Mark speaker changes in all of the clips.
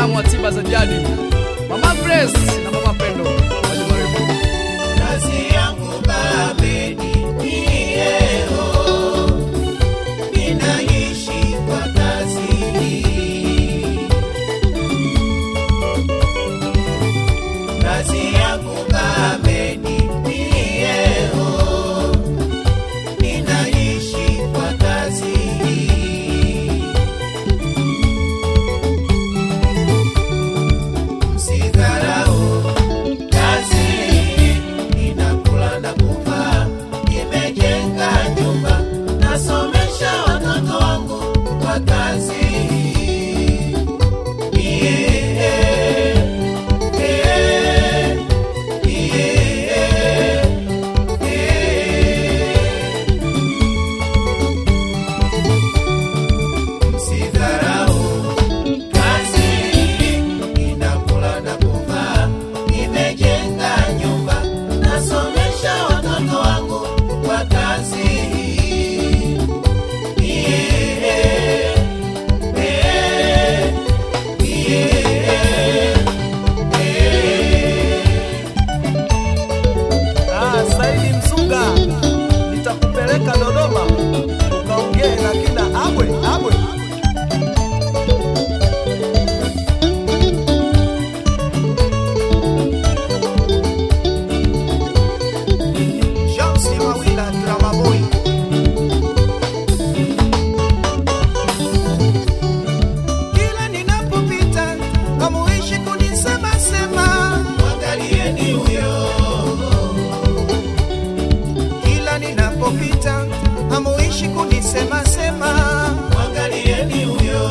Speaker 1: wataalamu wa tiba za jadi, Mama Grace na Mama Pendo. Maji marefu.
Speaker 2: Kazi yangu babeni nieo, ninaishi kwa kazi hii. Kazi yangu babeni nieo, ninaishi kwa kazi hii. Msidharau kazi ninakula na kuvaa, nimejenga nyumba, nasomesha watoto wangu kwa kazi yeah, yeah, yeah, yeah. Msidharau kazi ninakula na kuvaa, nimejenga nyumba, nasomesha watoto wangu kwa kazi yeah, yeah, yeah,
Speaker 3: Ah, Saidi Msunga, nitakupeleka Dodoma ukaongee na kina Abwe Abwe. Shamsi Mawila Drama Boy. Kila ninapopita hamuishi kunisema sema
Speaker 2: mwangalieni huyo
Speaker 3: kila ninapopita hamuishi kunisema sema
Speaker 2: mwangalieni huyo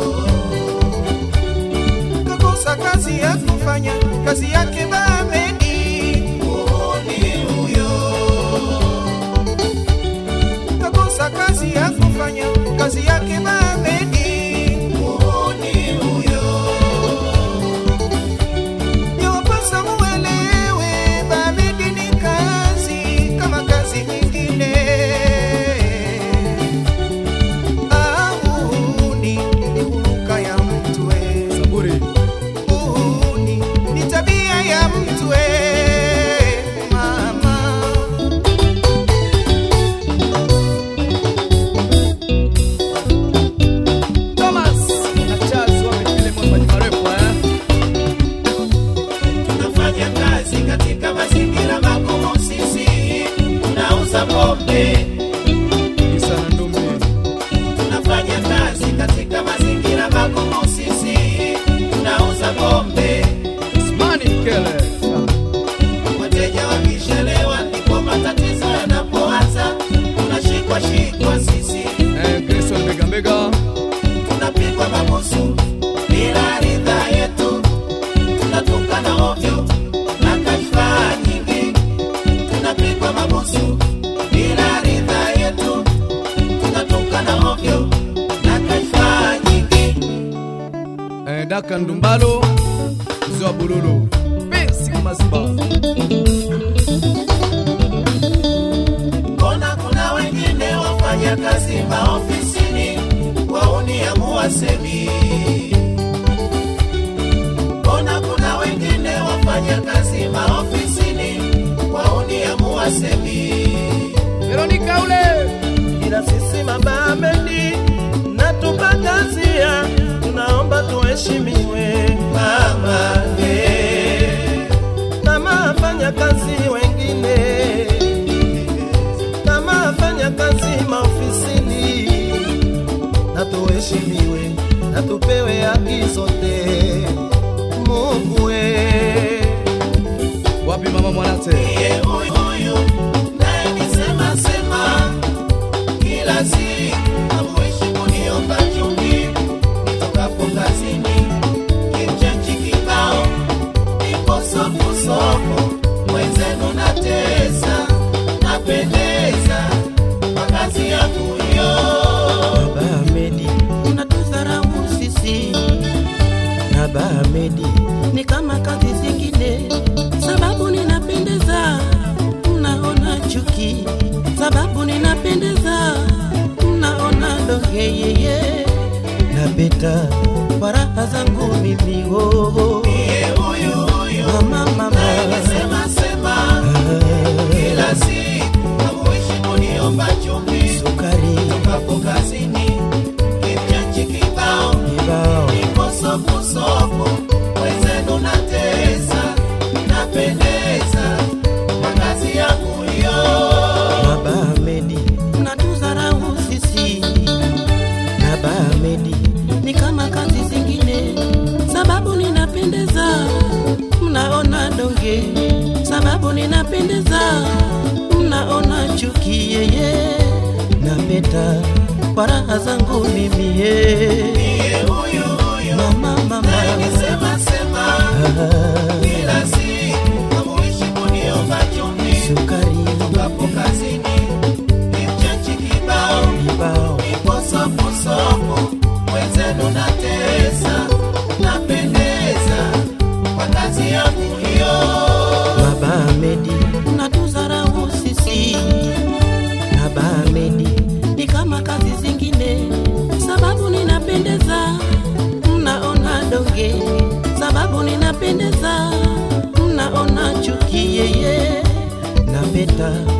Speaker 3: kakosa kazi ya kufanya kazi yake Mohamedi
Speaker 2: muhuni huyo
Speaker 3: kakosa kazi ya kufanya kazi yake Mohamedi
Speaker 2: muhuni huyo
Speaker 3: yawapasa muelewe Mohamedi ni kazi kama kazi nyingine ahuni ni huruka ya mtu we
Speaker 1: Zaburi.
Speaker 3: uhuni ni tabia ya mtu we mama
Speaker 1: Thomas na Charles wamefile kwa maji marefu eh.
Speaker 2: tunafanya kazi katika mazingira magumu sisi tunauza pombe
Speaker 1: Isa na Ndumbi.
Speaker 2: tunafanya kazi katika mazingira magumu sisi tunauza pombe
Speaker 1: Usmani Mkele.
Speaker 2: wateja wakishelewa ndipo matatizo yanapoanza tunashikwa shikwa sisi
Speaker 1: Eh, Grayson Mbega Mbega.
Speaker 2: tunapigwa mabusu bila ridhaa yetu tunatukana ovyo na kashfa nyingi tunapigwa mabusu bila ridhaa yetu tunatukana ovyo na kashfa nyingi
Speaker 1: Eh, Daka Ndumbalo. Mzee wa Bululu. Pesi Maziba.
Speaker 2: mbona kuna wengine wafanya kazi maofisini wauniamua semi mbona kuna wengine wafanya kazi maofisini wauniamua semi
Speaker 1: Veronica ule.
Speaker 3: ila sisi mabameni na tupakazia tunaomba tuheshimiwe
Speaker 2: mama eh.
Speaker 3: kama afanya kazi wengine kama afanya kazi maofisini na tuheshimiwe na tupewe haki zote Mungu we
Speaker 1: Wapi mama Mwanate?
Speaker 2: Ndiye huyu huyu naye nisema sema kila siku hamuishi kuniomba chumvi nitokapo kazini kimchenchi kibao nipo sofusofu mwenzenu natesa napendeza kwa kazi yangu hiyo
Speaker 4: Baba Ahmedi, unatudharau sisi na Baba Ahmedi ni kama kazi zingine, sababu ninapendeza, mnaona chuki, sababu ninapendeza, mnaona doge yeye. Na napeta kwa raha zangu mimi oh.
Speaker 2: Niye huyu huyu
Speaker 4: mama mama
Speaker 2: sema sema kila siku hamuishi kuniomba chumvi
Speaker 4: sukari
Speaker 2: tokapo kazini kimchachi kibao
Speaker 4: kibao
Speaker 2: niko sofusofu wenzenu natesa napendeza kwa kazi yangu hiyo
Speaker 4: Baba Ahmedi mnatudharau sisi na Baba Ahmedi ni kama kazi zingine, sababu ninapendeza mnaona donge, sababu ninapendeza mnaona chuki yeye napeta kwa raha zangu mimi ye
Speaker 2: Niye huyu huyu
Speaker 4: mama mama
Speaker 2: sema sema
Speaker 4: ah,
Speaker 2: kila siku hamuishi kuniomba chumvi
Speaker 4: sukari
Speaker 2: tokapo kazini kimchachi kibao
Speaker 4: kibao
Speaker 2: nipo sofusofu wenzenu natesa napendeza kwa kazi yangu hiyo
Speaker 4: Baba Ahmedi mnatudharau sisi na Baba Ahmedi ni kama kazi zingine, sababu ninapendeza mnaona donge, sababu ninapendeza mnaona chuki yeye napeta